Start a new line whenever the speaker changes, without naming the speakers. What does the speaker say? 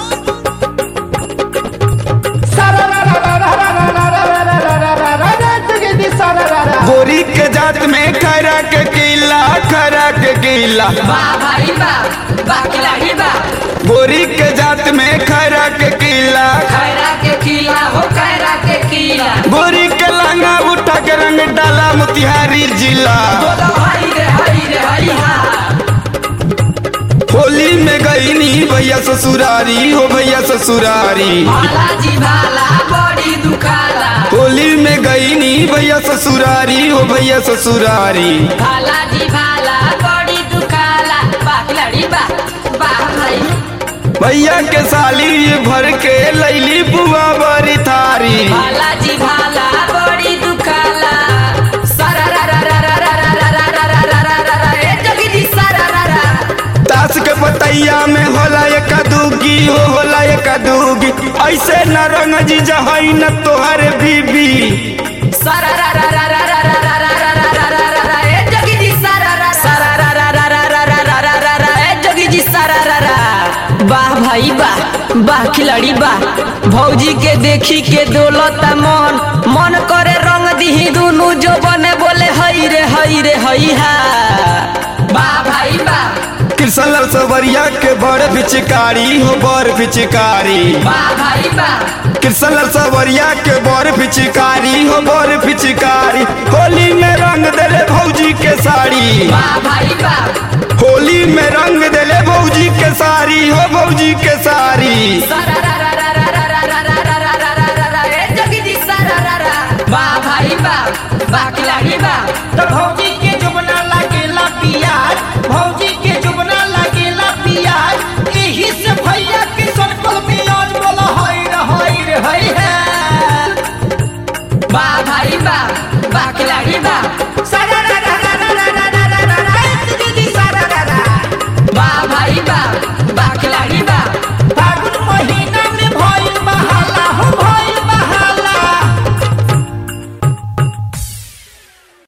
गोरी के जात में खरा के किला खरा के किला
वाह भाई वाह वाह खिलाड़ी वाह
गोरी के जात में खरा के किला
खैरा के किला हो खैरा के किला
गोरी के लंगा उठा के रंग डाला मोतिहारी जिला
बोलो हरी रे हरी रे हरी हा
होली में गईनी भैया ससुरारी हो भैया ससुरारी
भाला जी भाला बड़ी दुखाला
होली में गईनी भैया ससुरारी हो भैया ससुरारी
भाला जी भाला बड़ी दुखाला वाह खिलाड़ी वाह वाह भाई
भैया के साली ये भर के लैली बुआ बरी थारी
भाला जी भाला बड़ी दुखाला सारा रा रा रा रा रा रा रा रा रा रा रा रा रा ए जगी जी सारा रा रा
ताश के पतैया में होला एक दूगी हो होला एक दूगी ऐसे न रंग जी जहई न तोहर बीबी
सारा रा रा रा रा रा रा रा रा रा रा रा रा रा ए जगी जी सारा रा सारा रा रा रा रा रा रा रा रा रा रा ए जगी जी सारा रा रा वाह भाई वाह वाह खिलाड़ी वाह भौजी के देखी के डोलता मन मन करे रंग दिही दुनु जो बने बोले हई रे हई रे हई हा वाह भाई वाह
कृष्ण लाल सवरिया के बड़ पिचकारी हो बड़ पिचकारी
वाह भाई वाह
कृष्ण लाल सवरिया के बड़ पिचकारी हो बड़ पिचकारी होली में रंग देले भौजी के साड़ी
वाह भाई वाह
होली में रंग देले भौजी के साड़ी हो भौजी के साड़ी
सारा रा रा रा रा रा रा रा रा रा रा रा रा रा ए जगी जी सारा रा रा वाह भाई वाह वाह खिलाड़ी वाह तो भौजी